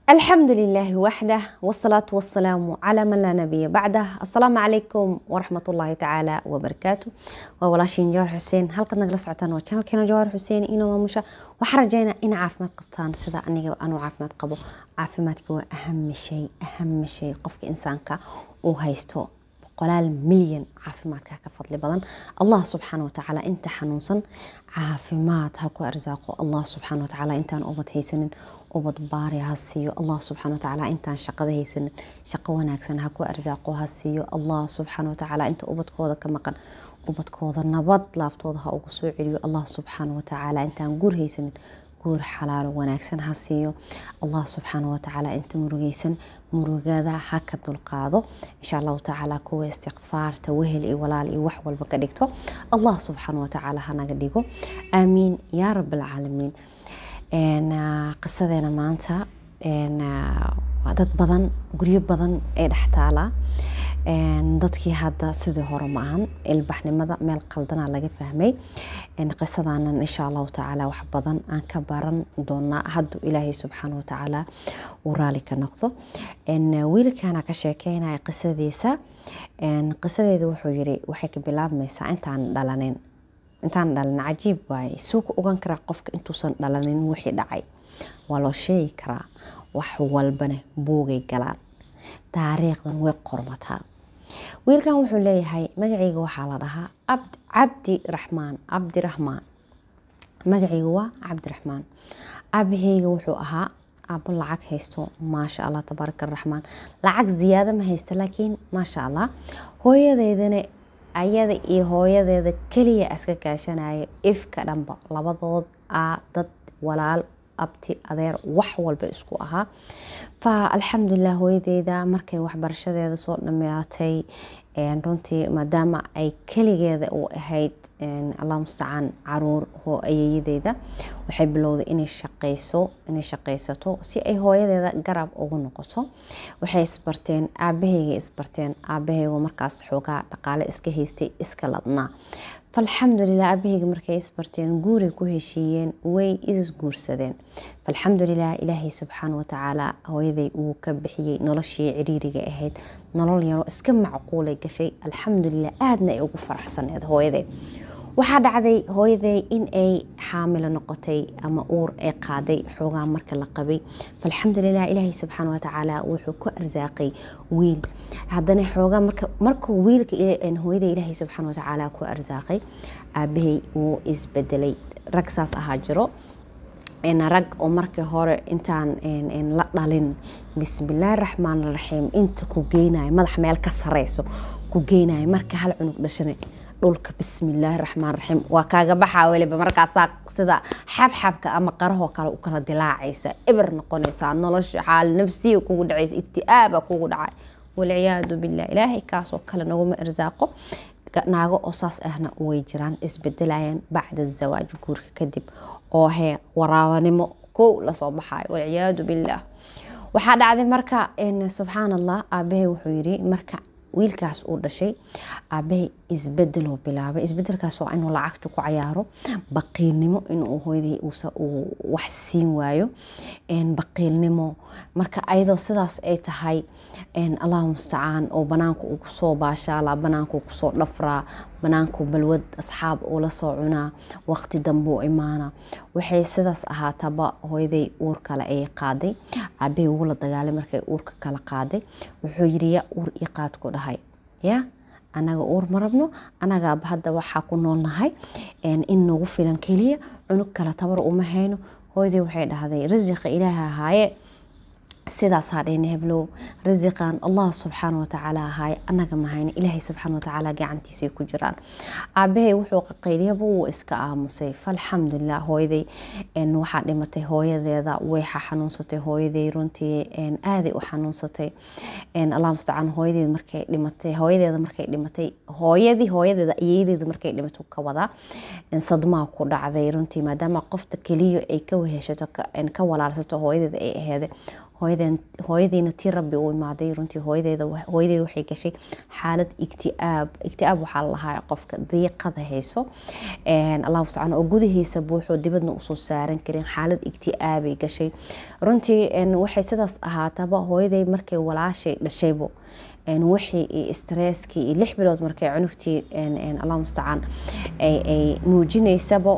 الحمد لله وحده والصلاة والسلام على من لا نبي بعده السلام عليكم ورحمة الله تعالى وبركاته وولاشين جوار حسين هلقد نقل سعتان وشانل كينا جوار حسين إنو ومشا وحرجينا إن عافمات قبطان سدا أنيقا أنو عافمات قبو عافماتك هو أهم شيء أهم شيء قفك إنسانك وهيستو qolaal milyan caafimaadka ka fadli badan allah subxaana watacaala inta xanuunsan caafimaad ha ku arsaaqo allah subxaana watacaala intaan ubad haysanin ubad baari ha siiyo allah subxaana watacaala intaan shaqada haysanin shaqo wanaagsan ha ku arsaaqo ha siiyo allah subxaana watacaala inta ubadkooda ka maqan ubadkooda nabad laaftooda ha ugu soo celiyo allah subxaana watacaala intaan guur haysanin guur xalaalo wanaagsan ha siiyo allah subxaana watacaala inta murugeysan murugada ha ka dulqaado insha allahu tacaala kuwa istikfaarta wehel iyo walaal iyo wax walba ka dhigto allah subxaana watacaala hanaga dhigo aamiin yaa rab alcaalamiin qisadeena maanta dad badan guryo badan ee dhex taalaa dadkii hadda sidii hore ma ahan ilbaxnimada meel qaldana laga fahmay qisadanan insha allahu tacaala wax badan aan ka baran doonaa hadduu ilaahay subxaana watacaala uu raali ka noqdo wiilkana ka sheekeynaya qisadiisa qisadeeda wuxuu yiri waxay ka bilaabmaysaa intaan dhalanin intaan dhalin cajiib waaye suu ku ogan karaa qofka intuusan dhalanin wixii dhacay waa loo sheegi karaa wax walbana buugay galaan taariikhdan way qormataa wiilkan wuxuu leeyahay magacayga waxaa la dhahaa cabdi raxmaan cabdiraxmaan magacayga waa cabdiraxmaan aabaheyga wuxuu ahaa aabo lacag haysto maasha allah tabaaraka araxmaan lacag ziyaado ma haysta laakiin maasha allah hooyadeydana ayada iyo hooyadeeda keliya iska kaashanaya ifka dhanba labadood a dad walaal abti adeer wax walba isku ahaa fa alxamdulilah hooyadeeda markay waxbarashadeeda soo dhameatay runtii maadaama ay keligeeda u ahayd allah mustacaan caruur ayeeyadeeda waxay bilowday inay shaqeyso inay shaqeysato si ay hooyadeeda garab ugu noqoto waxay isbarteen aabaheyga isbarteen aabaheygu markaas xoogaa dhaqaale iska haystay iska ladnaa falxamdulilah aabaheyga markay isbarteen guuray ku heshiiyeen way isguursadeen falxamdulilah ilaahay subxaana watacaala hooyaday uu ka bixiyey noloshii ciriiriga ahayd nolol yaro iska macquulay gashay alxamdulilah aadna ay ugu faraxsaneed hooyaday waxaa dhacday hooyaday in ay xaamilo noqotay ama uur ay qaaday xoogaa marka la qabay falxamdulilah ilaahay subxaana watacaala wuxuu ku arsaaqay wiil haddana xoogaa markuu wiilka hooyada ilaahay subxaana watacaala ku arsaaqay aabahay wuu isbedelay rag saas ahaa jiro rag oo markii hore intaan la dhalin bismillaahi raxmaan raxiim inta ku geynayo madax meel ka sareyso ku geynayo marka hal cunug dhashana dhulka bismillaahi raxmaan raxiim waa kaaga baxaa weliba markaasaa sida xabxabka ama qarahoo kale u kala dilaacaysa eber noqonaysaa nolosha xaal nafsiya kugu dhacaysa igti'aaba kugu dhacay walciyaadu billah ilaahay kaasoo kale naguma irsaaqo naago oo saas ahna way jiraan isbedelayaan bacda zawaaj guurka kadib oo hee waraabanimo kow lasoo baxayo walciyaadu billaah waxaa dhacday marka subxaan allah aabahay wuxuu yiri marka wiilkaas uu dhashay aabahay isbedeloo bilaabay isbedelkaas waa inuu lacagta ku cayaaro baqiilnimo inuu hooyadii wax siin waayo baqiilnimo marka ayadoo sidaas ay tahay allahu mustacaan oo banaanka uu kusoo baashaalaa banaanka uu kusoo dhafraa banaanku balwad asxaab uu la soo cunaa waqti dambuu imaana waxay sidaas ahaataba hooyaday uur kale ayay qaaday aabahay ugu la dagaalay markay uurka kala qaaday wuxuu yiri yaa uur ii qaad ku dhahay ya anaga uur ma rabno anagaaba hadda waxaa ku noolnahay in nagu filan keliya cunug kale tabar uma hayno hooyaday waxay dhahday rasiqa ilaaha ahaaye sidaasaa dhehna heblow rasiqan allah subxaana watacaala ahaaye anaga mahayna ilaahay subxaana watacaala gacantiisay ku jiraan aabahay wuxuu qaqayliyaba wuu iska aamusay falxamdulilah hooyaday waxaa dhimatay hooyadeeda way xanuunsatay hooyaday runtii aaday u xanuunsatay allah mustacaan hooyadeed markay dhimatay hooyadeeda markay dhimatay hooyadii hooyadeeda ayeyadeeda markay dhimato ka wadaa sadmaa ku dhacday runtii maadaama qofta keliya ay ka weheshato ka walaalsato hooyadeeda ay aheeday hooyada hooyadiina tii rabbi uu imaaday runtii hooyadeeda hooyadeeda waxay gashay xaalad igtiaab igtiaab waxaa lahaa qofka diiqada hayso allahu subxaan oo gudahiisa buuxoo dibadna usoo saaran karin xaalad igtiaabay gashay runtii waxay sidaas ahaataba hooyaday markay walaashay dhashaybo wixii stresskii iyo lix bilood markay cunugtii allah mustacaan ay nuujinaysaba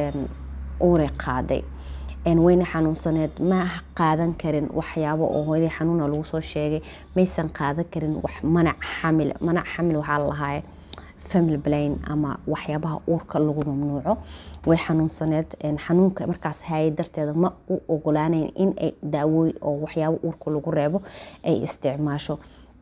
uuray qaaday wayna xanuunsaneed ma qaadan karin waxyaabo oo hooyadii xanuuna lagu soo sheegay maysan qaadan karin wax manac xamil manac xamil waxaa lalahaaya family blain ama waxyaabaha uurka lagu mamnuuco way xanuunsaneed xanuunka markaas hayay darteeda ma u ogolaaneyn in ay daawooy oo waxyaabo uurka lagu reebo ay isticmaasho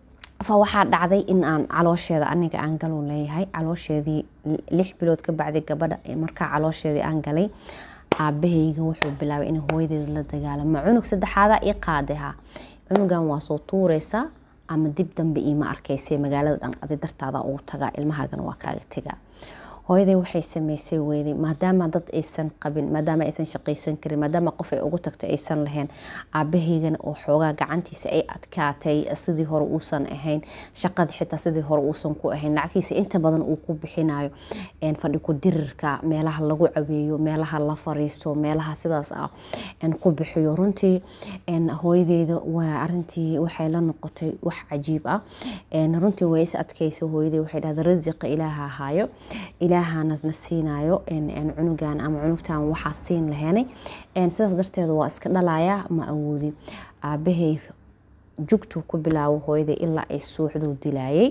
fa waxaa dhacday in aan caloosheeda aniga aan galow leeyahay caloosheedii lix bilood ka bacday gabadha markaa caloosheedii aan galay aabahayga wuxuu bilaabay in hooyadeeda la dagaalama cunug saddexaada i qaadaha cunugan waa soo tuureysaa ama dib dambe iima arkaysa magaalada dhan adi dartaada ugu tagaa ilmahaagana waa kaaga tegaa hooyaday waxay sameysay weyday maadaama dad aysan qabin maadaama aysan shaqaysan karin maadaama qof ay ugu tagtay aysan lahayn aabahaygana oo xoogaa gacantiisa ay adkaatay sidii hore uusan ahayn shaqada xitaa sidii hore uusan ku ahayn lacagtiisa inta badan uu ku bixinayo fadhi ku dirirka meelaha lagu caweeyo meelaha la fariisto meelaha sidaas ah ku bixiyo runtii hooyadeeda waa arintii waxay la noqotay wax cajiib ah runtii way is adkaysa hooyadey waxay dhahda rasiqa ilaaha ahaayo ilaahanasna siinayo cunugan ama cunugtan waxaa siin laheynay sidaas darteeda waa iska dhalaya ma awoodin aabahay jugtuu ku bilaabo hooyaday ilaa ay suuxduu dilaayay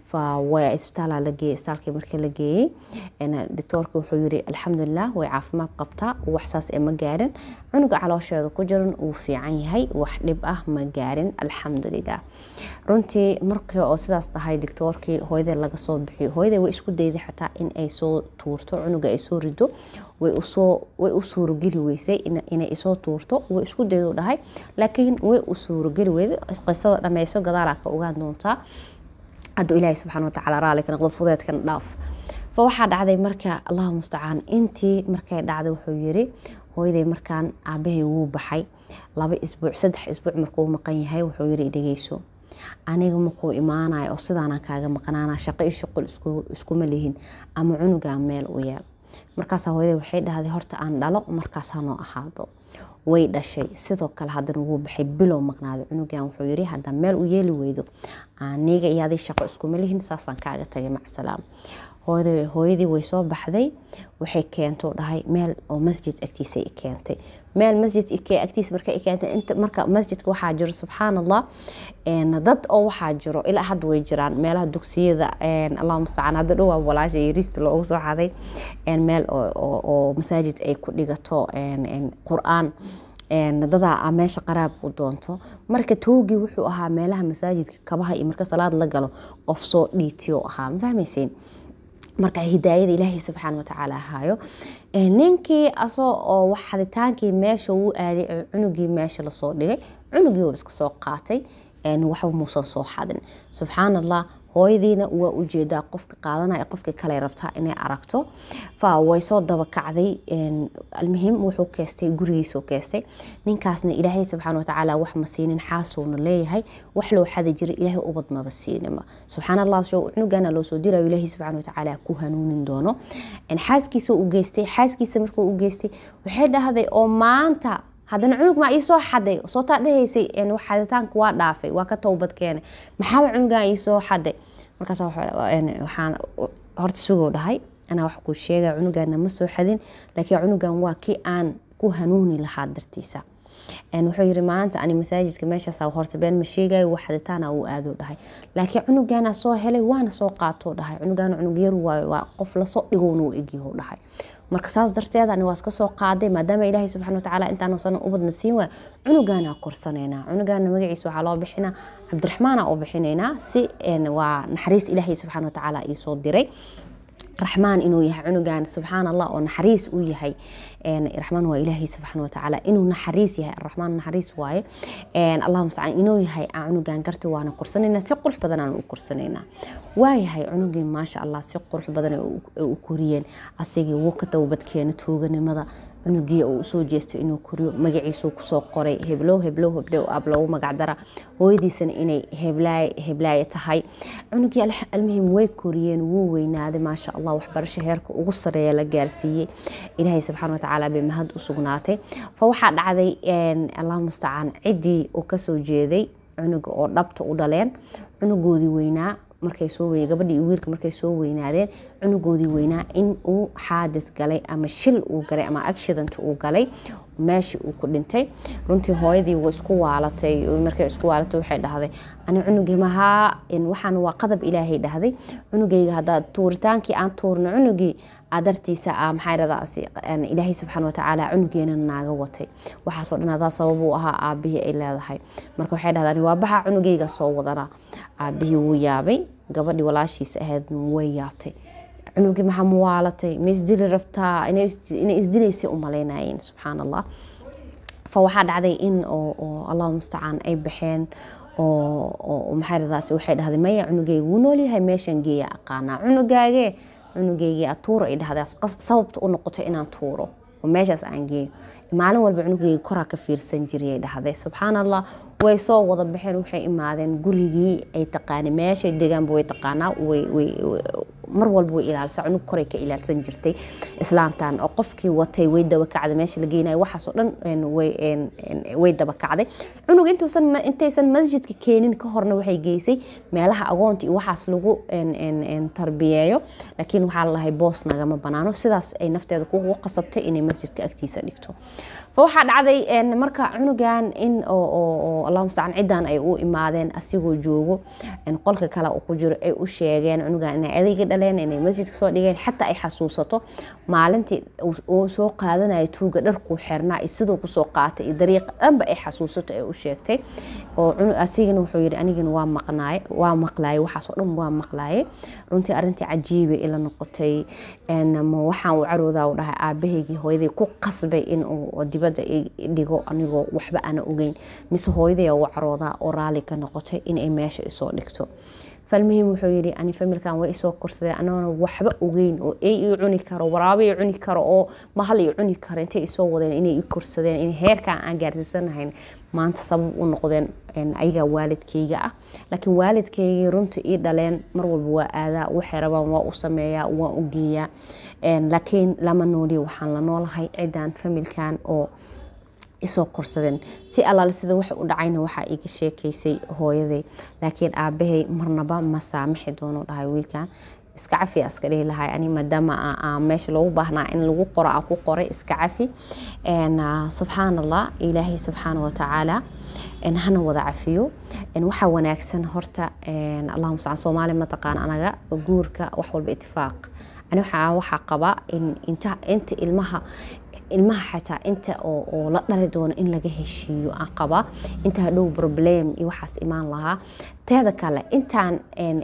waa isbitaala lageeyey isbitaalkii markii la geeyey doctoorka wuxuu yiri alxamdulilah way caafimaad qabtaa waxsaas ee ma gaarin cunuga caloosheeda ku jiran uu fiican yahay wax dhib ah ma gaarin alxamdulilah runtii markii oo sidaas dhahay doctoorkii hooyadee laga soo bixiyo hooyadee way isku dayday xataa in ay soo tuurto cunuga ay soo rido way u suurogeli weysay inay isoo tuurto way isku daydu dhahay laakiin way u suurogeli weyday qisada dhameyso gadaalaa ka ogaan doontaa hadduu ilaahay subxana watacaala raali ka noqdo fudeedkan dhaaf fa waxaa dhacday marka allahu mustacaan intii markay dhacday wuxuu yiri hooyaday markaan aabahay wuu baxay laba isbuuc saddex isbuuc markuu maqan yahay wuxuu yiri dhegeyso aniga makuu imaanayo oo sidaanaan kaaga maqnaana shaqo iyo shuqul iskuma lihin ama cunugaa meel u yeel markaasaa hooyaday waxay dhahday horta aan dhalo markaas hanoo ahaado way dhashay sidoo kale haddana wuu baxay bilow maqnaaday cunugan wuxuu yiri haddaa meel u yeeli weydo aniga iyo aday shaqo iskuma lihin saasaan kaaga tagay macsalaam hooyadii way soo baxday waxay keento dhahay meel oo masjid agtiisa keentay meel masjid agtiisa marka keentay inta marka masjidka waxaa jiro subxaan allah dad oo waxaa jiro ilaa hadda way jiraan meelaha dugsiyada allah mustacaan hadda dhowaa walaasha yariista loogu soo xaday meel oo masaajid ay ku dhigato qur-aan dadaa meesha qaraab u doonto marka toogii wuxuu ahaa meelaha masaajidka kabaha iyo marka salaad la galo qof soo dhiitiyo ahaa ma fahmaysiin marka hidaayada ilaahay subxaana watacaala ahaayo ninkii asoo oo xaditaankii meesha uu aaday cunugii meesha lasoo dhigay cunugii uu iska soo qaatay waxba muusan soo xadin subxaan allah hooyadiina waa ujeedaa qofka qaadanaya qofka kale rabtaa inay aragto fa way soo dabakacday almuhim wuxuu keestay gurigiisuu keestay ninkaasna ilaahay subxaana watacaala wax ma siinin xaasuuna leeyahay wax loo xadi jiray ilaahay ubad maba siinima subxaan allah cunugana loo soo dirayo ilaahay subxaana watacaala ku hanuunin doono xaaskiisa u geystay xaaskiisa markuu u geystay waxay dhahday oo maanta haddana cunug maa iisoo xaday sootaa dhahaysay xaditaanka waa dhaafay waa ka towbad keenay maxaa cunugan iisoo xaday markaas waxaan horta sugoo dhahay anaa wax kuu sheega cunugana ma soo xadin laakiin cunugan waa kii aan ku hanuuni lahaa dartiisa wuxuu yiri maanta ani masaajidka meeshaas horta been ma sheegayo wax xaditaana uu aado dhahay laakiin cunugana soo helay waana soo qaato dhahay cunugana cunug yar waayo waa qof lasoo dhigowna uu egyaho dhahay marka saas darteed ani waa iska soo qaaday maadaama ilaahay subxana watacaala intaan sana ubadna siin waay cunugaana korsanaynaa cunugana magaciisa waxaa loo bixinaa cabdiraxmaana oo bixinaynaa si waa naxariis ilaahay subxana watacaala iisoo diray raxmaan inuu yahay cunugan subxaan allah oo naxariis uu yahay raxmaan waa ilaahay subxaana watacaala inuu naxariis yahay araxmaan naxariis waaye allah mustacaan inuu yahay aan cunugan garta waana korsanayna si qurux badan aan u korsanaynaa waayahay cunugii maasha allah si qurux badan u koriyeen asigii wuu ka towbadkeena tuuganimada cunugii uu usoo jeesto inuu koriyo magaciisuu kusoo qoray heblow heblow heblow ab loogu magacdara hooyadiisana inay heblaaye tahay cunugii almuhim way koriyeen wuu weynaaday maasha allah waxbarasho heerka ugu sareeya la gaarsiiyey ilaahay subxaana watacaala bay mahad u sugnaatay fa waxaa dhacday allah mustacaan ciddii uu kasoo jeeday cunuga oo dhabta u dhaleen cunugoodii weynaa markay soo wey gabadhii iyo wiilka markay soo weynaadeen cunugoodii weynaa in uu xaadis galay ama shil uu galay ama accident uu galay meeshii uu ku dhintay runtii hooyadii waa isku waalatay markay isku waalatay waxay dhahday ani cunugii mahaa waxaan waa qadab ilaahay dhahday cunugayga haddaad tuuritaankii aan tuurno cunugii adartiisa ah maxaa dhadaasi ilaahay subxaana watacaala cunugeena naaga watay waxaasoo dhan adaa sabab uu ahaa aabihii ay leedahay marka waxay dhahdaan waa baxa cunugayga soo wadana aabihii wuu yaabay gabadhii walaashiisa ahayd way yaabtay cunugii maxaa muwaalatay ma isdili rabtaa inay isdilaysay u malaynayeen subxaan allah fa waxaa dhacday in oo allahu mustacaan ay baxeen oo maxaaradaasi waxay dhahday maya cunugayga wuu noolyahay meeshan geeya aqaanaa cunugaagee cunugaygii atuuro ay dhahday sababta u noqotay inaan tuuro oo meeshaas aan geeyo maalin walba cunugayga koraa ka fiirsan jiray ay dhahday subxaan allah way soo wada baxeen waxay imaadeen gurigii ay taqaanay meeshay degaanba way taqaanaa mar walba way ilaalisa cunug koray ka ilaalsan jirtay islaantan oo qofkii watay way dabakacday meesha la geynayo waxaasoo dhan way dabakacday cunug intuusan intaysan masjidka keenin ka horna waxay geysay meelaha agoonta iyo waxaas lagu tarbiyeeyo laakiin waxaa lalahay boos nagama banaano sidaas ay nafteeda kugu qasabtay inay masjidka agtiisa dhigto fa waxaa dhacday marka cunugan in allah mustacaan ciddan ay u imaadeen asigoo joogo qolka kale uu ku jiro ay u sheegeen cunugan inay adayga dhaleen inay masjidka soo dhigeen xataa ay xasuusato maalintii uu soo qaadanayo tuuga dharkuu xirnaa iyo siduu kusoo qaatay iyo dariiqa dhanba ay xasuusato ay u sheegtay oo asigana wuxuu yidhi anigana waa maqnaay waa maqlaaye waxaasoo dhan waa maqlaaye runtii arrintii cajiiba ila noqotay waxaan u caroodaa u dhahay aabahaygii hooyaday ku qasbay in uu dibadda dhigo anigoo waxba ana ogeyn mise hooyaday ugu caroodaa oo raali ka noqotay inay meesha isoo dhigto falmuhim wuxuu yidhi ani familkan way isoo korsadeen anoona waxba ogeyn oo ey ii cuni karo waraabo ii cuni karo oo mahal ii cuni karo intay isoo wadeen inay ii korsadeen in heerkan aan gaarsiisanahayn maanta sabab u noqdeen ayagaa waalidkayga ah laakiin waalidkaygii runta ii dhaleen mar walba waa aadaa waxay rabaan waa u sameeyaa waa u geeyaa laakiin lama nooliyo waxaan la noolahay cidan familkan oo isoo korsadeen si allaale sida wax u dhacayna waxaa iga sheekaysay hooyaday laakiin aabahay marnaba ma saamixi doono dhahay wiilkan iska cafi iska dhihi lahay ani maadaama meesha loogu baahnaa in lagu qoro aan ku qoray iska cafi subxaan allah ilaahay subxaana watacaala hana wada cafiyo waxaa wanaagsan horta allahuma sacaan soomaali mataqaan anaga guurka wax walba itifaaq ani waxaa qabaa inta ilmaha ilmaha xataa inta oo la dhali doono in laga heshiiyo aan qabaa inta hadhow problem iyo waxaas imaan lahaa teeda kale intaan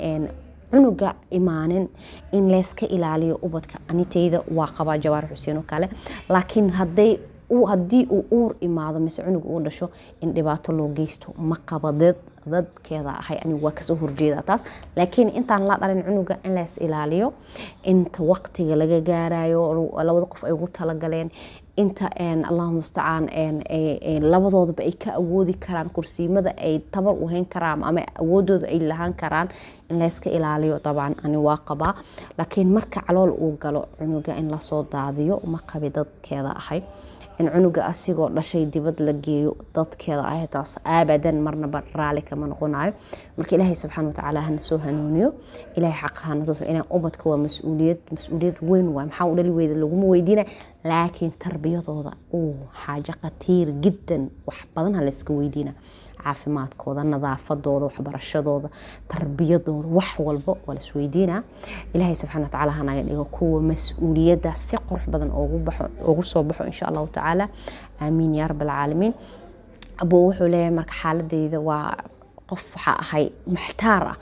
cunuga imaanin in layska ilaaliyo ubadka anitayda waa qabaa jawaar xuseen oo kale laakiin haday haddii uu uur imaado mise cunug uu dhasho in dhibaato loo geysto ma qaba dad dadkeeda ahay anigu waa kasoo horjeeda taas laakiin intaan la dhalin cunuga in lays ilaaliyo inta waqtiga laga gaarayo labada qof ay ugu talagaleen inta allahu mustacaan labadoodaba ay ka awoodi karaan kursiimada ay tabar u hayn karaan ama awoodooda ay lahaan karaan in layska ilaaliyo dabcan ani waa qabaa laakiin marka calool uu galo cunuga in lasoo daadiyo ma qabi dadkeeda ahay in cunuga asigoo dhashay dibad la geeyo dadkeeda ahay taas abadan marnaba raali kama noqonayo marka ilaahay subxaana watacaala hana soo hanuuniyo ilaahay xaqa hana tuso inaan ubadka waa mas-uuliyad mas-uuliyad weyn waay maxaa u dhali weyda laguma weydiina laakiin tarbiyadooda uu xaajo khatiir jiddan wax badan ha layska weydiina caafimaadkooda nadaafadooda waxbarashadooda tarbiyadooda wax walba waa lasweydiinaa ilaahay subxana watacaala hanaga dhigo kuwa mas-uuliyadda si qurux badan ugu soo baxo insha allahu tacaala aamiin yaa rab alcaalamiin abuu wuxuu leeyahay marka xaaladeyda waa qof waxaa ahay maxtaar ah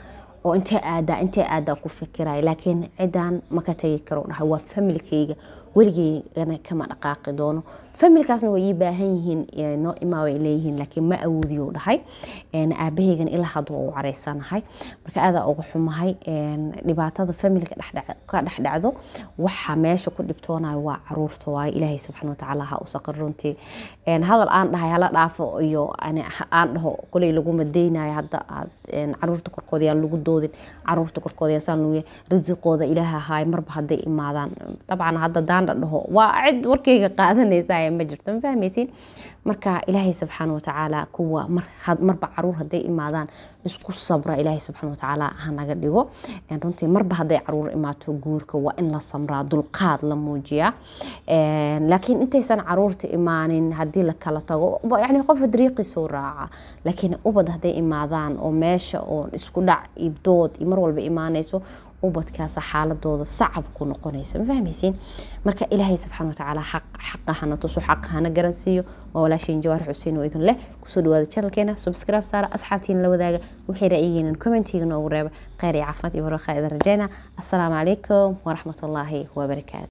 oo intee aadaa intee aadaa ku fikiraya laakiin cidaan maka tegi karo dhahay waa familkayga weligeygana kama dhaqaaqi doono familkaasna way ii baahan yihiin noo imaa way leeyihiin laakiin ma awoodiyo dhahay aabahaygana ilaa hadda waa u caraysanahay marka aadaa uga xumahay dhibaatada familka ka dhex dhacdo waxa meesha ku dhibtoonayo waa caruurta waaye ilaahay subxaana watacaala ha u saqir runtii hadal aan dhahay hala dhaafo iyo aan dhaho koley laguma deynayo hadda aad caruurta korkooda yaa lagu doodin caruurta korkooda yaa saan lagu risiqooda ilaaha ahaay marba hadday imaadaan dabcan hadda daandha dhaho waa cid warkayga qaadanaysa ma jirto ma fahmaysiin marka ilaahay subxaana watacaala kuwa marba caruur hadday imaadaan isku sabra ilaahay subxaana watacaala hanaga dhigo runtii marba hadday caruur imaato guurka waa in la samraa dulqaad la muujiyaa laakiin intaysan caruurta imaanin haddii la kala tago yani qof dariiqiisoo raaca laakiin ubad hadday imaadaan oo meesha oo isku dhac iyo dood iyo mar walba imaanayso ubadkaasa xaaladooda sacab ku noqonaysa ma fahmaysiin marka ilaahay subxaana watacaala xaqa hana tuso xaqa hana garansiiyo waa walaashiin jawaar xuseen oo idin leh kusoo dhawaada channelkeena subscribe saara asxaabtiina la wadaaga wixii ra'yigiina commentiga noogu reeba kheyr iyo caafimaad iyo barwaaqaa idin rajayna assalaamu calaykum waraxmatullaahi wabarakaatu